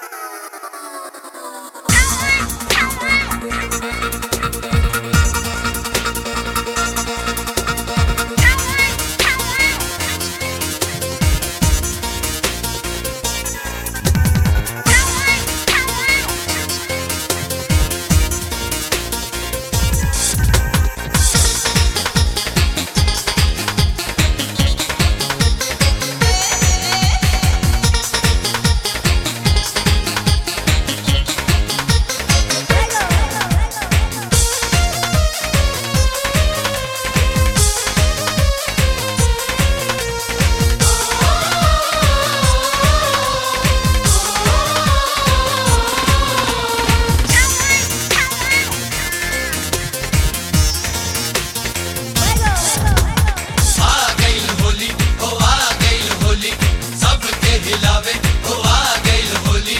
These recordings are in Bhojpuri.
आ गइल होली हो आ गइल होली सबके हिलावे हो आ गइल होली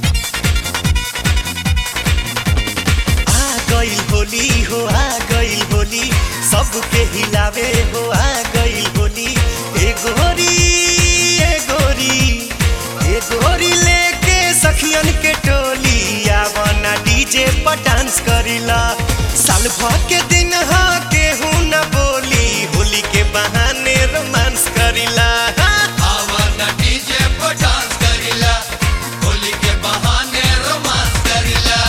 आ गइल होली हो आ गइल होली सबके हिलावे हो आ गइल होली ए गोरी ए गोरी ए गोरी लेके सखियन के टोली आवना डीजे पर डांस करिला साल भर के दिन हा केहू न बोली होली के बहाने रोमांस करिला आवा ना डीजे पर डांस करिला होली के बहाने रोमांस करिला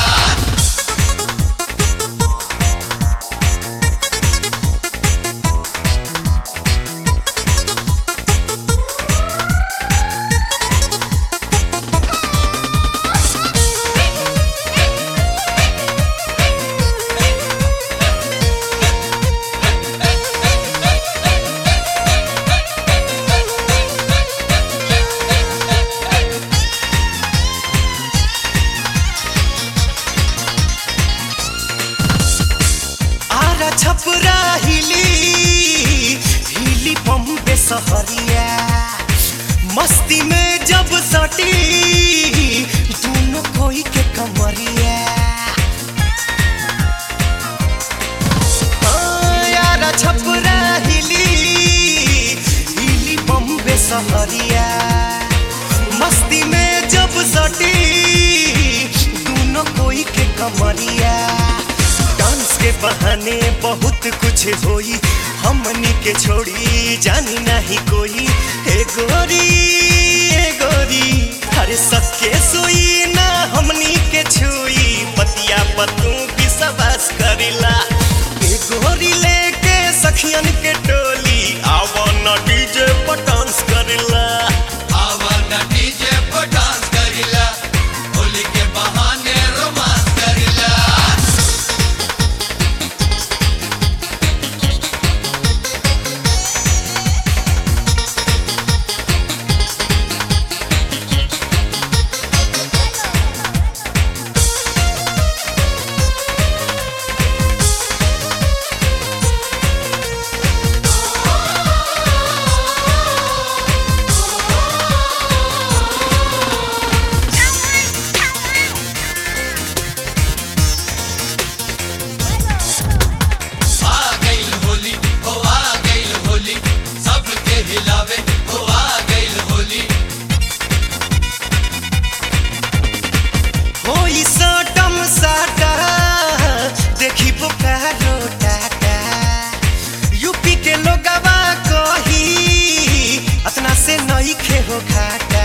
आरा छपरा हिली हिली बम्बे सहरिया मस्ती में जब सटी दोनों कोई के कमरिया हाँ, आरा छपरा हिली हिली बम्बे सहरिया मस्ती में जब सटी दोनों कोई के कमरिया डांस के बहाने बहुत कुछ होई हमनी के छोड़ी जानी नहीं कोई हे गोरी हे गोरी हर सके सोई ना हमनी के छुई पतिया पतू विश्वास करिला हे गोरी लेके सखियन के टोली आवन डीजे पर डांस करिला आवा ना डीजे पर डांस करिला होली के बहाने रोमांस करिला आ गइल होली हो आ गइल होली सबके हिलावे हो आ गइल होली होई सटम साटा देखी बोकारो टाटा यूपी के लोगवा कही अतना से नई खे हो घाटा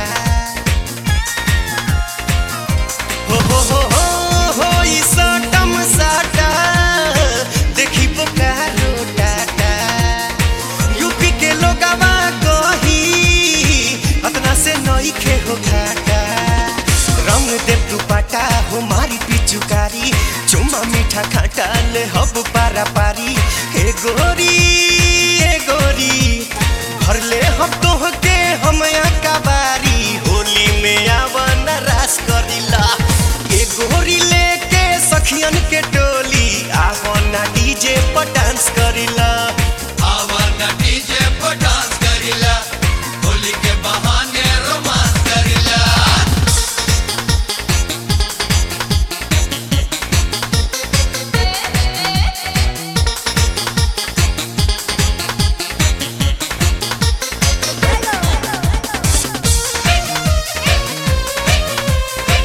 हो हो हो हो होई सटम साटा देखी बोकारो टाटा यूपी के लोगवा कही अतना से नई खे हो घाटा रंग दे दुपट्टा हो मारी पिचुकारी चुमा मीठा खाटा ले हब पारा पारी हे गोरी हे गोरी भर ले हम तोह के हम कबारी होली में आवन रास करिला हे गोरी लेके सखियन के टोली आवन डीजे पर डांस करिला आवा ना डीजे पर डांस करिला होली के बहाने रोमांस करिला Hello.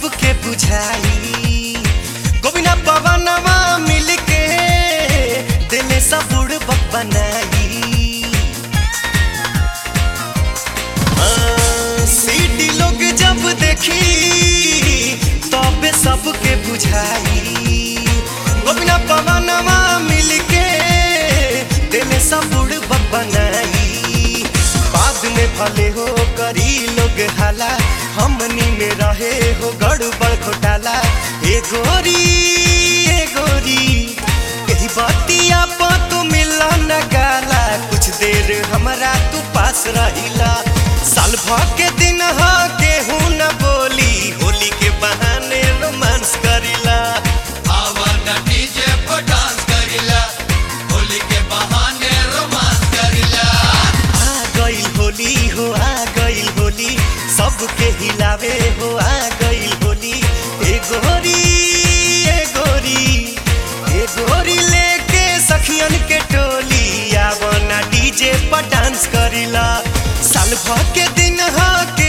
सबके बुझाई गोविना पवनवा मिलके दिले सब बुढ़ बनाई हाँ, सीटी लोग जब देखी तबे सबके बुझाई गोविना पवनवा मिलके दिले सब बुढ़ बनाई बाद में भले हो करी लोग हाला हमनी में रहे हो गड़बड़ घोटाला ए गोरी ए गोरी यही बतिया पर तू मिला न गाला कुछ देर हमरा तू पास रहिला साल भर के दिन ह केहू न बोली होली के बहाने रोमांस करिला आवाना डीजे पर डांस करिला होली के बहाने रोमांस करिला आ गइल होली हो आ गइल होली सबके हिलावे हो आ गइल होली ए गोरी ए गोरी ए गोरी लेके सखियन के टोली आवना डीजे पर डांस करिला साल भर के दिन ह